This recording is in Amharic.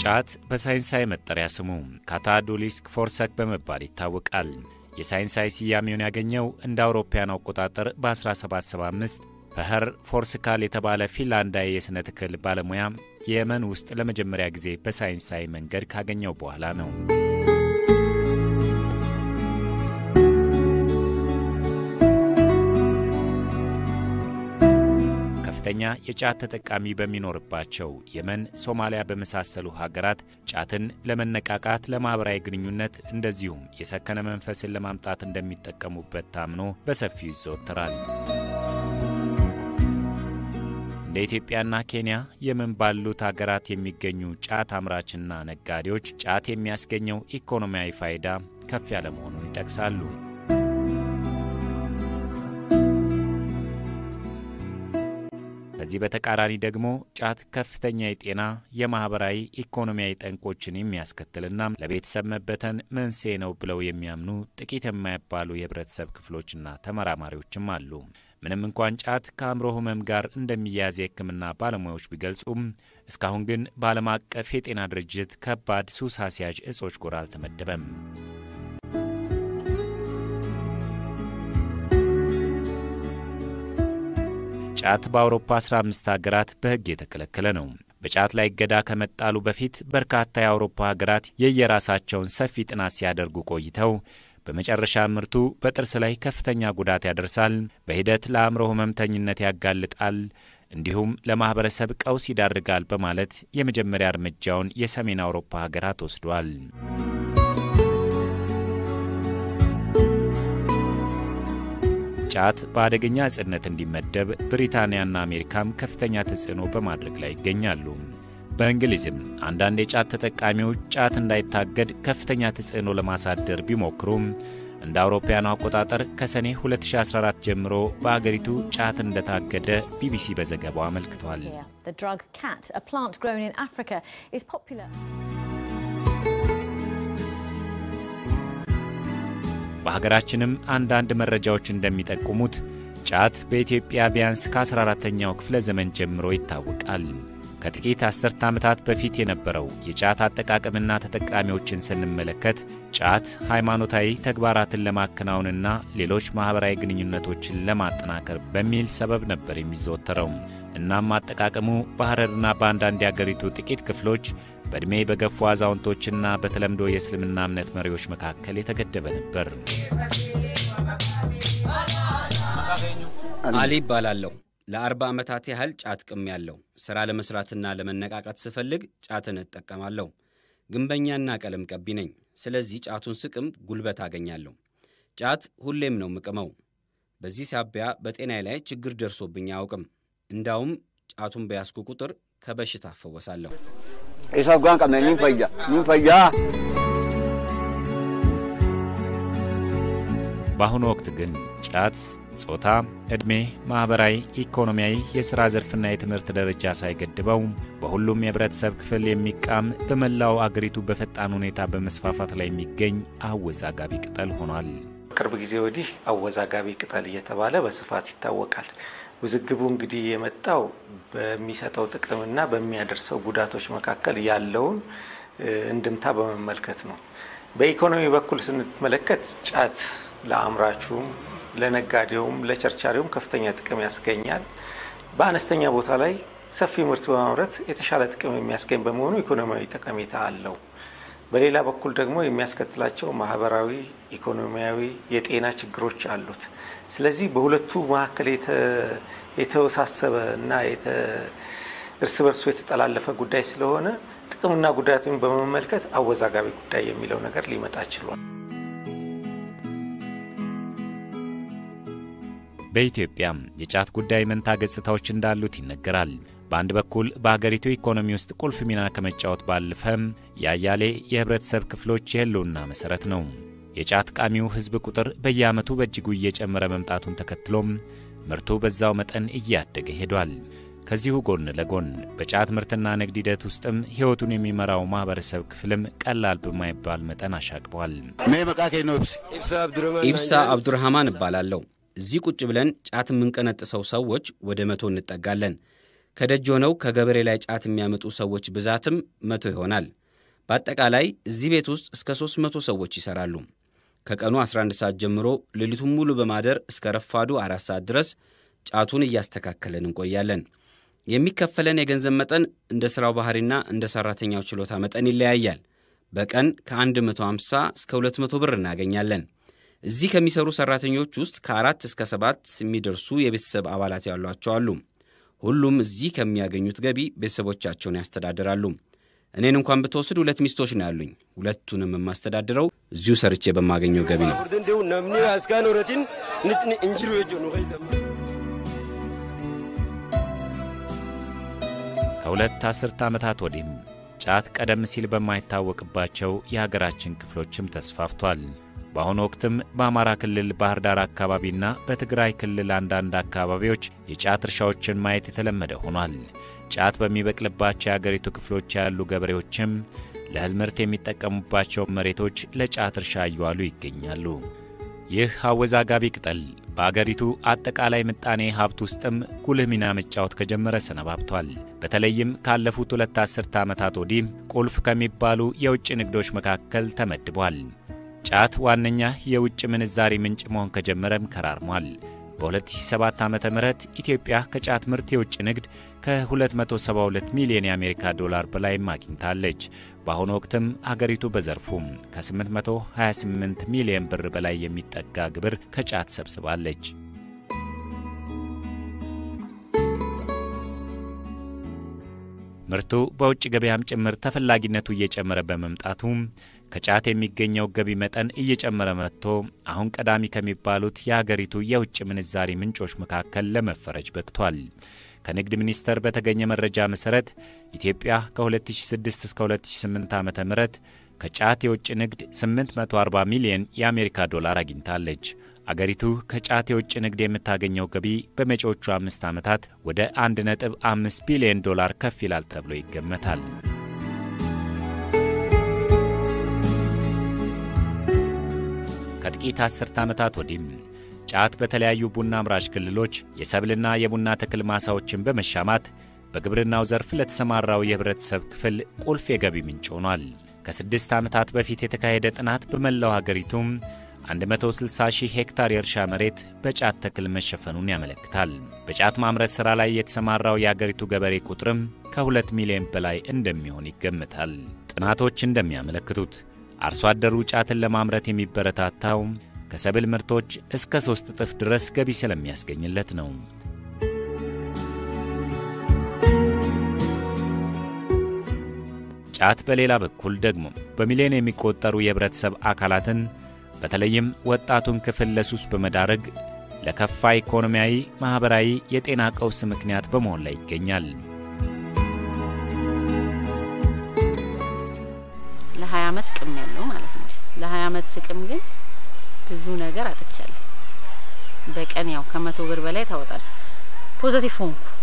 ጫት በሳይንሳዊ መጠሪያ ስሙ ካታዶሊስክ ፎርሰክ በመባል ይታወቃል። የሳይንሳዊ ስያሜውን ያገኘው እንደ አውሮፓውያን አቆጣጠር በ1775 ፈኸር ፎርስካል የተባለ ፊንላንዳዊ የሥነ ተክል ባለሙያ የመን ውስጥ ለመጀመሪያ ጊዜ በሳይንሳዊ መንገድ ካገኘው በኋላ ነው። ከፍተኛ የጫት ተጠቃሚ በሚኖርባቸው የመን፣ ሶማሊያ በመሳሰሉ ሀገራት ጫትን ለመነቃቃት፣ ለማኅበራዊ ግንኙነት እንደዚሁም የሰከነ መንፈስን ለማምጣት እንደሚጠቀሙበት ታምኖ በሰፊው ይዘወተራል። እንደ ኢትዮጵያና ኬንያ የመን ባሉት ሀገራት የሚገኙ ጫት አምራችና ነጋዴዎች ጫት የሚያስገኘው ኢኮኖሚያዊ ፋይዳ ከፍ ያለ መሆኑን ይጠቅሳሉ። ከዚህ በተቃራኒ ደግሞ ጫት ከፍተኛ የጤና የማኅበራዊ፣ ኢኮኖሚያዊ ጠንቆችን የሚያስከትልና ለቤተሰብ መበተን መንስኤ ነው ብለው የሚያምኑ ጥቂት የማይባሉ የህብረተሰብ ክፍሎችና ተመራማሪዎችም አሉ። ምንም እንኳን ጫት ከአእምሮ ህመም ጋር እንደሚያያዝ የሕክምና ባለሙያዎች ቢገልጹም እስካሁን ግን በዓለም አቀፍ የጤና ድርጅት ከባድ ሱስ አስያዥ እጾች ጎራ አልተመደበም። ጫት በአውሮፓ 15 ሀገራት በሕግ የተከለከለ ነው። በጫት ላይ እገዳ ከመጣሉ በፊት በርካታ የአውሮፓ ሀገራት የየራሳቸውን ሰፊ ጥናት ሲያደርጉ ቆይተው በመጨረሻ ምርቱ በጥርስ ላይ ከፍተኛ ጉዳት ያደርሳል፣ በሂደት ለአእምሮ ህመምተኝነት ያጋልጣል፣ እንዲሁም ለማኅበረሰብ ቀውስ ይዳርጋል በማለት የመጀመሪያ እርምጃውን የሰሜን አውሮፓ ሀገራት ወስዷል። ጫት በአደገኛ እጽነት እንዲመደብ ብሪታንያና አሜሪካም ከፍተኛ ተጽዕኖ በማድረግ ላይ ይገኛሉ። በእንግሊዝም አንዳንድ የጫት ተጠቃሚዎች ጫት እንዳይታገድ ከፍተኛ ተጽዕኖ ለማሳደር ቢሞክሩም እንደ አውሮፓውያኑ አቆጣጠር ከሰኔ 2014 ጀምሮ በአገሪቱ ጫት እንደታገደ ቢቢሲ በዘገባው አመልክቷል። በሀገራችንም አንዳንድ መረጃዎች እንደሚጠቁሙት ጫት በኢትዮጵያ ቢያንስ ከ14ተኛው ክፍለ ዘመን ጀምሮ ይታወቃል። ከጥቂት አስርተ ዓመታት በፊት የነበረው የጫት አጠቃቀምና ተጠቃሚዎችን ስንመለከት ጫት ሃይማኖታዊ ተግባራትን ለማከናወንና ሌሎች ማኅበራዊ ግንኙነቶችን ለማጠናከር በሚል ሰበብ ነበር የሚዘወተረው። እናም አጠቃቀሙ በሐረርና በአንዳንድ የአገሪቱ ጥቂት ክፍሎች በዕድሜ በገፉ አዛውንቶችና በተለምዶ የእስልምና እምነት መሪዎች መካከል የተገደበ ነበር። አሊ ይባላለሁ። ለአርባ ዓመታት ያህል ጫት ቅም ያለው ሥራ ለመሥራትና ለመነቃቃት ስፈልግ ጫትን እጠቀማለሁ። ግንበኛና ቀለም ቀቢ ነኝ። ስለዚህ ጫቱን ስቅም ጉልበት አገኛለሁ። ጫት ሁሌም ነው ምቅመው። በዚህ ሳቢያ በጤናዬ ላይ ችግር ደርሶብኝ አያውቅም። እንዳውም ጫቱን በያዝኩ ቁጥር ከበሽታ እፈወሳለሁ። ኢሳጓን ቀመ ኒንፈያ ኒንፈያ በአሁኑ ወቅት ግን ጫት ጾታ፣ ዕድሜ፣ ማኅበራዊ፣ ኢኮኖሚያዊ፣ የሥራ ዘርፍና የትምህርት ደረጃ ሳይገድበው በሁሉም የህብረተሰብ ክፍል የሚቃም በመላው አገሪቱ በፈጣን ሁኔታ በመስፋፋት ላይ የሚገኝ አወዛጋቢ ቅጠል ሆኗል። ቅርብ ጊዜ ወዲህ አወዛጋቢ ቅጠል እየተባለ በስፋት ይታወቃል። ውዝግቡ እንግዲህ የመጣው በሚሰጠው ጥቅምና በሚያደርሰው ጉዳቶች መካከል ያለውን እንድምታ በመመልከት ነው። በኢኮኖሚ በኩል ስንመለከት ጫት ለአምራቹም ለነጋዴውም ለቸርቻሪውም ከፍተኛ ጥቅም ያስገኛል። በአነስተኛ ቦታ ላይ ሰፊ ምርት በማምረት የተሻለ ጥቅም የሚያስገኝ በመሆኑ ኢኮኖሚያዊ ጠቀሜታ አለው። በሌላ በኩል ደግሞ የሚያስከትላቸው ማህበራዊ፣ ኢኮኖሚያዊ፣ የጤና ችግሮች አሉት። ስለዚህ በሁለቱ መካከል የተወሳሰበ እና እርስ በርሱ የተጠላለፈ ጉዳይ ስለሆነ ጥቅምና ጉዳቱን በመመልከት አወዛጋቢ ጉዳይ የሚለው ነገር ሊመጣ ችሏል። በኢትዮጵያ የጫት ጉዳይ መንታ ገጽታዎች እንዳሉት ይነገራል። በአንድ በኩል በሀገሪቱ ኢኮኖሚ ውስጥ ቁልፍ ሚና ከመጫወት ባለፈም የአያሌ የህብረተሰብ ክፍሎች የህልውና መሠረት ነው። የጫት ቃሚው ሕዝብ ቁጥር በየዓመቱ በእጅጉ እየጨመረ መምጣቱን ተከትሎም ምርቱ በዛው መጠን እያደገ ሄዷል። ከዚሁ ጎን ለጎን በጫት ምርትና ንግድ ሂደት ውስጥም ሕይወቱን የሚመራው ማኅበረሰብ ክፍልም ቀላል በማይባል መጠን አሻቅቧል። ሜ መቃኬ ነው ብስ ኢብሳ አብዱርሃማን እባላለሁ። እዚህ ቁጭ ብለን ጫት የምንቀነጥሰው ሰዎች ወደ መቶ እንጠጋለን። ከደጅ ሆነው ከገበሬ ላይ ጫት የሚያመጡ ሰዎች ብዛትም መቶ ይሆናል። በአጠቃላይ እዚህ ቤት ውስጥ እስከ 300 ሰዎች ይሰራሉ። ከቀኑ 11 ሰዓት ጀምሮ ሌሊቱን ሙሉ በማደር እስከ ረፋዱ አራት ሰዓት ድረስ ጫቱን እያስተካከለን እንቆያለን። የሚከፈለን የገንዘብ መጠን እንደ ሥራው ባህሪና እንደ ሠራተኛው ችሎታ መጠን ይለያያል። በቀን ከ150 እስከ 200 ብር እናገኛለን። እዚህ ከሚሰሩ ሠራተኞች ውስጥ ከአራት እስከ ሰባት የሚደርሱ የቤተሰብ አባላት ያሏቸው አሉ። ሁሉም እዚህ ከሚያገኙት ገቢ ቤተሰቦቻቸውን ያስተዳድራሉ። እኔን እንኳን ብትወስድ ሁለት ሚስቶች ነው ያሉኝ። ሁለቱንም የማስተዳድረው እዚሁ ሰርቼ በማገኘው ገቢ ነው። ከሁለት አስርተ ዓመታት ወዲህም ጫት ቀደም ሲል በማይታወቅባቸው የሀገራችን ክፍሎችም ተስፋፍቷል። በአሁኑ ወቅትም በአማራ ክልል ባህር ዳር አካባቢና በትግራይ ክልል አንዳንድ አካባቢዎች የጫት እርሻዎችን ማየት የተለመደ ሆኗል። ጫት በሚበቅልባቸው የአገሪቱ ክፍሎች ያሉ ገበሬዎችም ለእህል ምርት የሚጠቀሙባቸው መሬቶች ለጫት እርሻ እየዋሉ ይገኛሉ። ይህ አወዛጋቢ ቅጠል በአገሪቱ አጠቃላይ ምጣኔ ሀብት ውስጥም ጉልህ ሚና መጫወት ከጀመረ ሰነባብቷል። በተለይም ካለፉት ሁለት አስርተ ዓመታት ወዲህ ቁልፍ ከሚባሉ የውጭ ንግዶች መካከል ተመድቧል። ጫት ዋነኛ የውጭ ምንዛሪ ምንጭ መሆን ከጀመረም ከራርሟል። በ2007 ዓ ም ኢትዮጵያ ከጫት ምርት የውጭ ንግድ ከ272 ሚሊዮን የአሜሪካ ዶላር በላይም አግኝታለች። በአሁኑ ወቅትም አገሪቱ በዘርፉም ከ828 ሚሊዮን ብር በላይ የሚጠጋ ግብር ከጫት ሰብስባለች። ምርቱ በውጭ ገበያም ጭምር ተፈላጊነቱ እየጨመረ በመምጣቱ ከጫት የሚገኘው ገቢ መጠን እየጨመረ መጥቶ አሁን ቀዳሚ ከሚባሉት የሀገሪቱ የውጭ ምንዛሪ ምንጮች መካከል ለመፈረጅ በቅቷል። ከንግድ ሚኒስቴር በተገኘ መረጃ መሠረት ኢትዮጵያ ከ2006 እስከ 2008 ዓ ም ከጫት የውጭ ንግድ 840 ሚሊዮን የአሜሪካ ዶላር አግኝታለች። አገሪቱ ከጫት የውጭ ንግድ የምታገኘው ገቢ በመጪዎቹ አምስት ዓመታት ወደ 1.5 ቢሊዮን ዶላር ከፍ ይላል ተብሎ ይገመታል። ከጥቂት አስርተ ዓመታት ወዲህም ጫት በተለያዩ ቡና አምራች ክልሎች የሰብልና የቡና ተክል ማሳዎችን በመሻማት በግብርናው ዘርፍ ለተሰማራው የህብረተሰብ ክፍል ቁልፍ የገቢ ምንጭ ሆኗል። ከስድስት ዓመታት በፊት የተካሄደ ጥናት በመላው አገሪቱም 160 ሺህ ሄክታር የእርሻ መሬት በጫት ተክል መሸፈኑን ያመለክታል። በጫት ማምረት ሥራ ላይ የተሰማራው የአገሪቱ ገበሬ ቁጥርም ከሁለት ሚሊዮን በላይ እንደሚሆን ይገምታል። ጥናቶች እንደሚያመለክቱት አርሶ አደሩ ጫትን ለማምረት የሚበረታታው ከሰብል ምርቶች እስከ ሦስት እጥፍ ድረስ ገቢ ስለሚያስገኝለት ነው። ጫት በሌላ በኩል ደግሞ በሚሊዮን የሚቆጠሩ የህብረተሰብ አካላትን በተለይም ወጣቱን ክፍል ለሱስ በመዳረግ ለከፋ ኢኮኖሚያዊ፣ ማኅበራዊ፣ የጤና ቀውስ ምክንያት በመሆን ላይ ይገኛል። ለ20 ዓመት ቅም ያለው ማለት ነው። ለ20 ዓመት ስቅም ግን ብዙ ነገር አጥቻለሁ። በቀን ያው ከመቶ ብር በላይ ታወጣል። ፖዘቲቭ ሆንኩ።